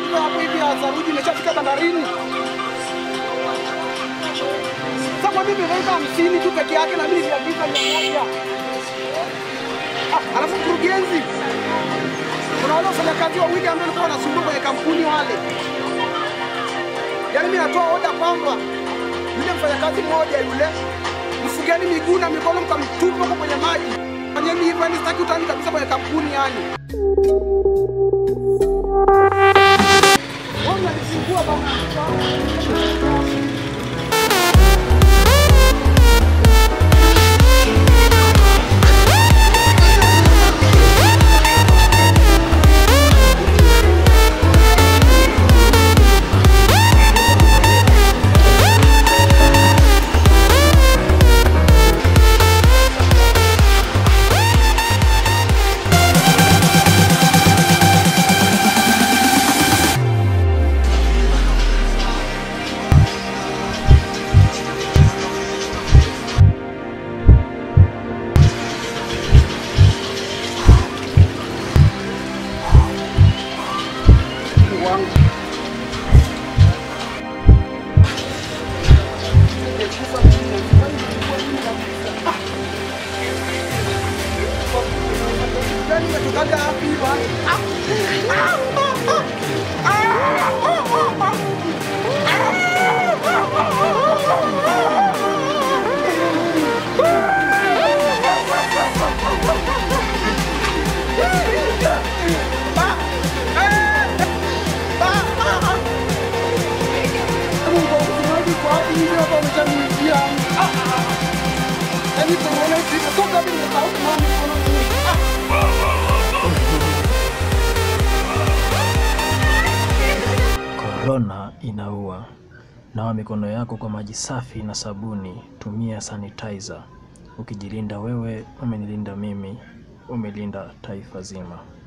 mizigo hapo hivi ya saruji imeshafika bandarini. Sasa kwa mimi nimeweka hamsini tu peke yake na mimi niliagiza mia moja. Ah, Alafu mkurugenzi, kuna wale wafanyakazi wawili ambao walikuwa wanasumbua kwenye kampuni wale, yaani mimi natoa oda kwamba yule mfanyakazi mmoja yule mfugeni miguu na mikono mkamtupa huko kwenye maji. Fanyeni hivyo, yani sitaki utani kabisa kwenye kampuni yani. Wewe unanisumbua bana. wangu. Nimekufa mimi, kwani nilikuwa hivi kabisa. Ah! Yaani umetokaga wapi bwana? Ah! Ah! Ah! Ah! Ah! Mungu wa mtumaji kwa wapi hivi hapa umeshaniingia. Ah, ah, ah. Yaani tunaona hivi toka mimi nikauka mama mkononi. Ah. Korona inaua. Nawa mikono yako kwa maji safi na sabuni. Tumia sanitizer. Ukijilinda wewe, umenilinda mimi, umelinda taifa zima.